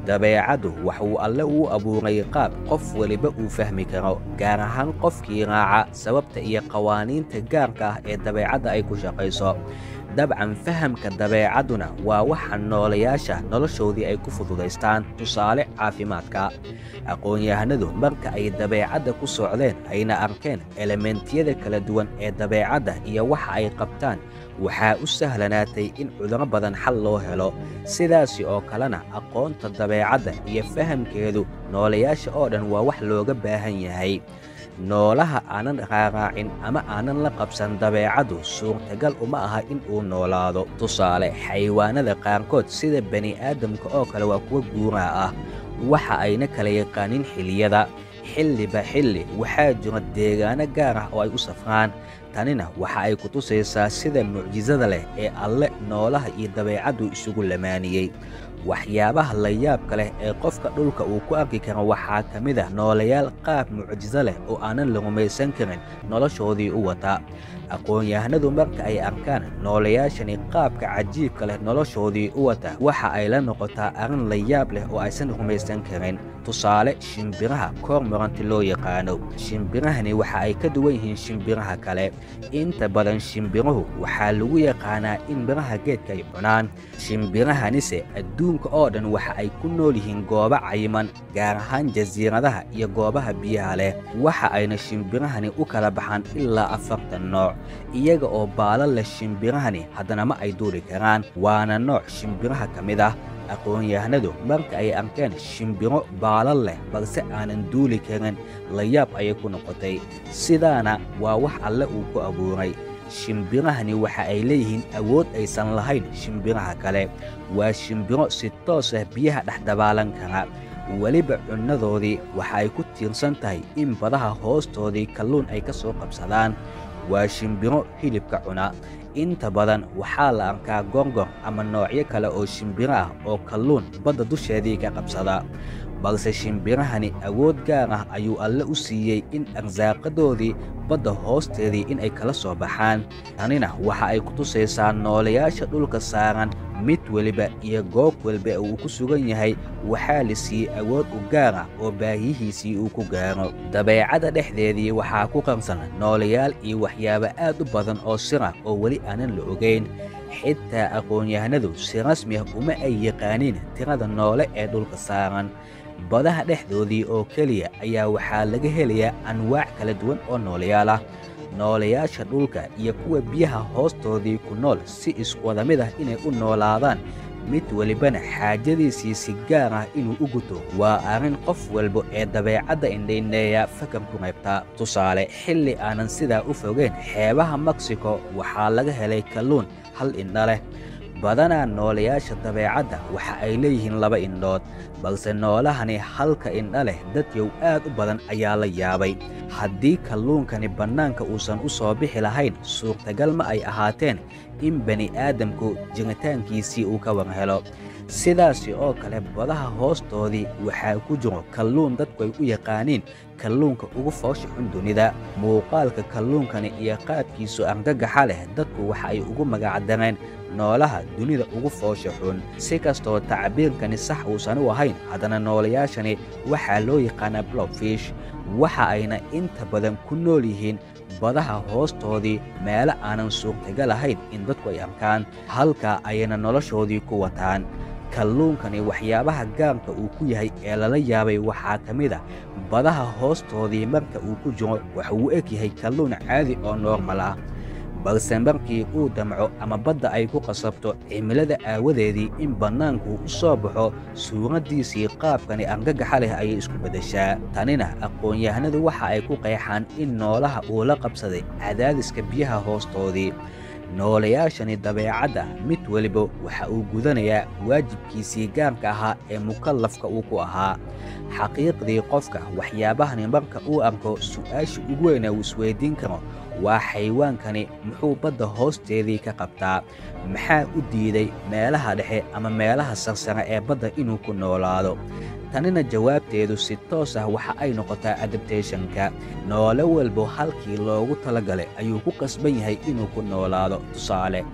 dabeecaddu wax uu alle uu abuuray qaab qof weliba uu fahmi karo gaar ahaan qofkii raaca sababta iyo qawaaniinta gaarka ah ee dabeecadda ay ku shaqayso dabcan fahamka dabeecadduna waa waxa noolayaasha noloshoodii ay ku fududaystaan tusaale caafimaadka aqoon-yahanadu marka ay dabeecadda ku socdeen ayna arkeen elementiyada kala duwan ee dabeecadda iyo waxa ay qabtaan waxaa u sahlanaatay in cuduro badan xal loo helo sidaasi oo kalena aqoonta dabeecadda iyo fahamkeedu noolayaasha oo dhan waa wax looga baahan yahay noolaha aanan raaraacin ama aanan la qabsan dabeecaddu suurtagal uma aha in uu noolaado tusaale xayawaanada qaarkood sida bani'aadamka oo kale waa kuwa guuraa ah waxa ayna kala yaqaanin xilliyada xilliba xilli waxaa jira deegaano gaar ah oo ay u safraan tanina waxa ay ku tusaysaa sida mucjisada leh ee alle noolaha iyo dabeecaddu isugu lamaaniyey waxyaabaha la yaabka leh ee qofka dhulka uu ku arki karo waxaa ka mid ah noolayaal qaab mucjiso leh oo aanan la rumaysan karin noloshoodii u wata aqoon-yahanadu marka ay arkaan noolayaashani qaabka cajiibka leh noloshoodii u wata waxa ay la noqotaa arrin la yaab leh oo aysan rumaysan karin tusaale shimbiraha koormaranti loo yaqaano shimbirahani waxa ay ka duwan yihiin shimbiraha kale inta badan shimbiruhu waxaa lagu yaqaanaa in miraha geedka ay cunaan shimbirahanise adduunka oo dhan waxa ay ku nool yihiin goobo cayiman gaar ahaan jasiiradaha iyo goobaha biyaha leh waxa ayna shimbirahani u kala baxaan ilaa afartan nooc iyaga oo baala leh shimbirahani haddana ma ay duuli karaan waana nooc shimbiraha ka mid ah aqoon-yahanadu marka ay arkeen shimbiro baalal leh balse aanan duuli karin layaab ayay ku noqotay sidaana waa wax alle uu ku abuuray shimbirahani waxa ay leeyihiin awood aysan lahayn shimbiraha kale waa shimbiro si toos ah biyaha dhex dabaalan kara weliba cunnadoodii waxa ay ku tiirsan tahay in badaha hoostoodii kalluun ay ka soo qabsadaan waa shimbiro hilibka cuna inta badan waxaa la arkaa gorgor ama noocyo kale oo shimbiro ah oo kalluun badda dusheedii ka qabsada balse shimbirahani awood gaar ah ayuu alle u siiyey in arsaaqadoodii badda hoosteedii in ay kala soo baxaan tanina waxa ay ku tusaysaa noolayaasha dhulka saaran mid weliba iyo goob walba uu ku sugan yahay waxaa la siiyey awood u gaar ah oo baahiyihiisii uu ku gaaro dabeecadda dhexdeedii waxaa ku qarsan noolayaal iyo waxyaabo aad u badan oo sira oo weli aanan la ogayn xitaa aqoon-yahanadu si rasmi ah uma ay yaqaaniin tirada noole ee dhulka saaran badaha dhexdoodii oo keliya ayaa waxaa laga helayaa anwaac kala duwan oo noolayaal ah noolayaasha dhulka iyo kuwa biyaha hoostoodii ku nool si iswada mid ah inay u noolaadaan mid welibana xaajadiisii si gaar ah inuu u guto waa arrin qof walba ee dabeecadda indhaindheeya fakar ku qaybtaa tusaale xilli aanan sidaa u fogeyn xeebaha meksiko waxaa laga helay kalluun hal indha leh badanaa noolayaasha dabeecadda waxa ay leeyihiin laba indhood balse noolahani halka indha leh dadyow aad u badan ayaa la yaabay haddii kalluunkani bannaanka uusan u soo bixi lahayn suurtagal ma ay ahaateen in bani'aadamku jiritaankiisii uu ka war helo sidaasi oo kale badaha hoostoodii waxaa ku jiro kalluun dadku ay u yaqaaniin kalluunka ugu foosha xun dunida muuqaalka kalluunkani iyo qaabkiisu argagaxa leh dadku waxa ay ugu magacdareen noolaha dunida ugu foosha xun si kastoo tacbiirkani sax uusan u ahayn haddana noolayaashani waxaa loo yaqaanaa blobfish waxa ayna inta badan ku nool yihiin badaha hoostoodii meelo aanan suurtagal ahayn in dadku ay arkaan halka ayna noloshoodii ku wataan kalluunkani waxyaabaha gaarka uu ku yahay ee lala yaabay waxaa ka mid a badaha hoostoodii marka uu ku jiro waxa uu eg yahay kalluun caadi oo noormal ah balse markii uu damco ama badda ay ku qasabto cimilada aawadeedii in bannaanku u soo baxo suuraddiisii qaabkani argagaxa leh ayay isku beddeshaa tanina aqoon-yahanadu waxa ay ku qeexaan in noolaha uu la qabsaday cadaadiska biyaha hoostoodii noolayaashani dabeecadda mid weliba waxa uu gudanayaa waajibkiisii gaarka ahaa ee mukallafka uu ku ahaa xaqiiqdii qofka waxyaabahani marka uu arko su'aasha ugu weyna uu isweyddiin karo waa xaywaankani muxuu badda hoosteedii ka qabtaa maxaa u diiday meelaha dhexe ama meelaha sarsare ee badda inuu ku noolaado tanina jawaabteedu si toos ah waxa ay noqotaa adabtationka noole walbo halkii loogu talagalay ayuu ku qasban yahay inuu ku noolaado tusaale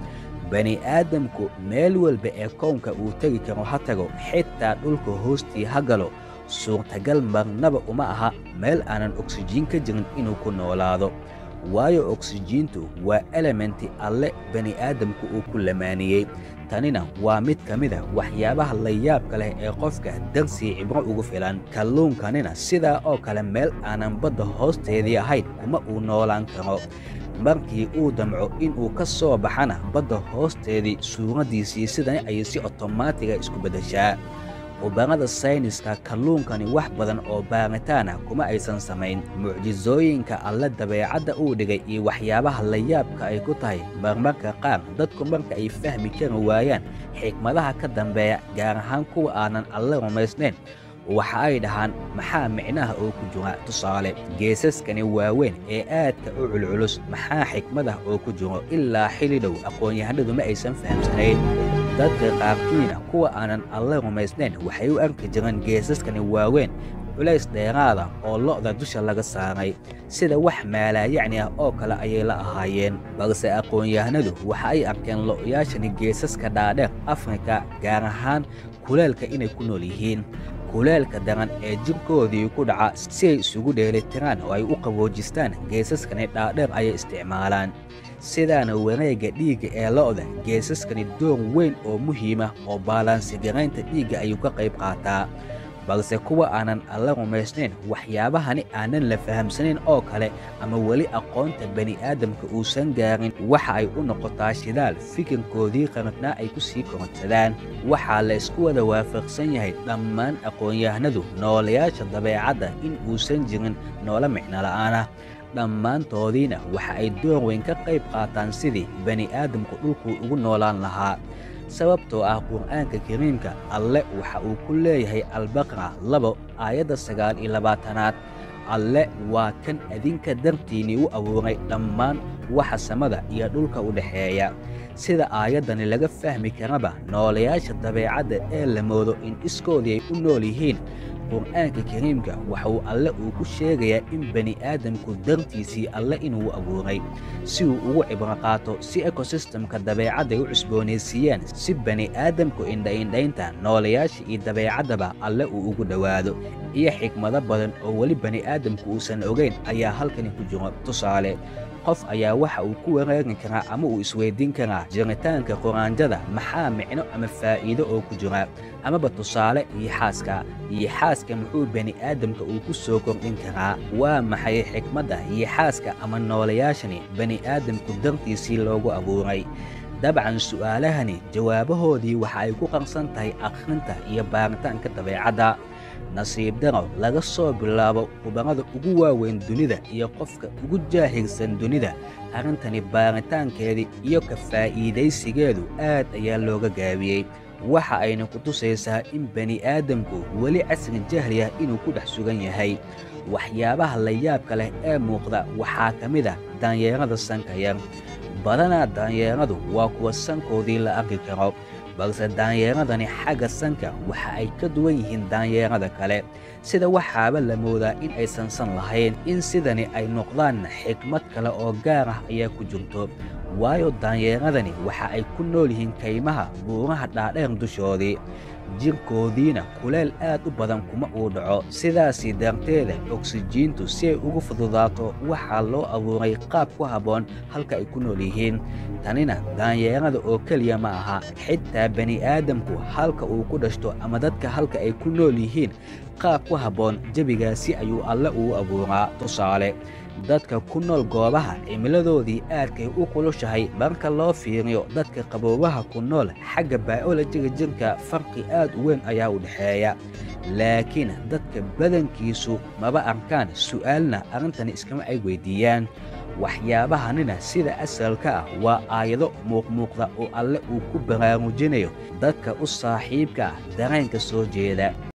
bani aadamku meel walba ee kownka uu tegi karo ha tago xitaa dhulka hoostii ha galo suurtagal marnaba uma aha meel aanan oksijiin ka jirin inuu ku noolaado waayo oksijiintu waa elementi alle bani aadamku uu ku lamaaniyey tanina waa mid ka mid a waxyaabaha layaabka leh ee qofka darsii cibro ugu filan kalluunkanina sidaa oo kale meel aanan badda hoosteedii ahayn kuma uu noolaan karo markii uu damco inuu ka soo baxana badda hoosteedii suuraddiisii sidani ayay si otomaatiga isku beddeshaa khubarada sayniska kalluunkani wax badan oo baaritaana kuma aysan samayn mucjisooyinka alle dabeecadda uu dhigay iyo waxyaabaha layaabka ay ku tahay marmarka qaar dadku marka ay fahmi kari waayaan xikmadaha ka dambeeya gaar ahaan kuwa aanan alle rumaysnayn waxa ay dhahaan maxaa micnaha oo ku jira tusaale geesaskani waaweyn ee aadka u culculus maxaa xikmadah oo ku jiro ilaa xili dhow aqoon-yahanadu ma aysan fahamsanayn dadka qaarkiina kuwa aanan alle rumaysnayn waxay u arki jireen geesaskani waaweyn culays dheeraada oo lo'da dusha laga saaray sida wax maalaayacni ah oo kale ayay la ahaayeen balse aqoon-yahanadu waxa ay arkeen lo'yaashani geesaska dhaadheer afrika gaar ahaan kuleelka inay ku nool yihiin kuleelka daran ee jirkoodii ku dhaca si ay isugu dheelitiraan oo ay u qaboojistaan geesaskani dhaadheer ayay isticmaalaan sidaana wareegga dhiigga ee lo'da geesaskani door weyn oo muhiima oo baalaansigaraynta dhiigga ayuu ka qayb qaataa balse kuwa aanan alla rumaysnayn waxyaabahani aanan la fahamsanayn oo kale ama weli aqoonta bani'aadamka uusan gaarin waxa ay u noqotaa shidaal fikirkoodii qarnaa ay ku sii korodsadaan waxaa la isku wada waafaqsan yahay dhammaan aqoon-yahanadu noolayaasha dabeecadda in uusan jirin noolo micno la'aanah dhammaantoodiina waxa ay door weyn ka qayb qaataan sidii bani'aadamku dhulkuu ugu noolaan lahaa sababtoo ah qur'aanka kariimka alle waxa uu ku leeyahay albaqra labo aayadda sagaal iyo labaatanaad alle waa kan adinka dartiinnii u abuuray dhammaan waxa samada iyo dhulka u dhexeeya sida aayaddani laga fahmi karaba noolayaasha dabeecadda ee la moodo in iskoodii ay u nool yihiin qur'aanka kariimka waxa uu alle uu ku sheegayaa in bani'aadamku dartiisii alle inuu abuuray si uu ugu cibro qaato si ekosistemka dabeecadday u cusboonaysiiyaan si bani'aadamku indhaindhaynta noolayaasha iyo dabeecaddaba alle uu ugu dhowaado iyo xikmado badan oo weli bani'aadamku uusan ogayn ayaa halkani ku jiro tusaale qof ayaa waxa uu ku wareegi karaa ama uu isweydiin karaa jiritaanka quraanjada maxaa micno ama faa'iido oo ku jira amaba tusaale iyo xaaska iyo xaaska muxuu bani'aadamka uu ku soo kordhin karaa waa maxay xikmadda iyo xaaska ama noolayaashani bani'aadamku dartiisii loogu abuuray dabcan su'aalahani jawaabahoodii waxa ay ku qarsan tahay akhrinta iyo baaritaanka dabeecadda nasiib daro laga soo bilaabo khubarada ugu waaweyn dunida iyo qofka ugu jaahilsan dunida arrintani baaritaankeedii iyo ka faa'iidaysigeedu aad ayaa looga gaabiyey waxa ayna ku tusaysaa in bani'aadamku weli casri jahli ah inuu ku dhex sugan yahay waxyaabaha layaabka leh ee muuqda waxaa ka mid ah daanyeerada sanka yar badanaa daanyeeradu waa kuwa sankoodii la arki karo balse daanyeeradani xagga sanka waxa ay ka duwan yihiin daanyeerada kale sida waxaaba la moodaa in aysan san lahayn in sidani ay noqdaan xikmad kale oo gaar ah ayaa ku jirto waayo daanyeeradani waxa ay ku nool yihiin kaymaha buuraha dhaadheer dushoodii jirkoodiina kuleel aad u badan kuma uu dhaco sidaasii darteeda oksijiintu si ay ugu fududaato waxaa loo abuuray qaab ku habboon halka ay ku nool yihiin tanina daanyeerada oo keliya ma aha xitaa bani'aadamku halka uu ku dhashto ama dadka halka ay ku nool yihiin qaab ku habboon jebigaasi ayuu alle uu abuuraa tusaale dadka ku nool goobaha cimiladoodii aadkay u kulushahay marka loo fiiriyo dadka qaboobaha ku nool xagga baa'olojiga jirka farqi aad u weyn ayaa u dhexeeya laakiin dadka badankiisu maba arkaan su'aalna arrintani iskama ay weyddiiyaan waxyaabahanina sida asalka ah waa aayado muuqmuuqda oo alle uu ku baraarujinayo dadka u saaxiibka ah dareenka soo jeeda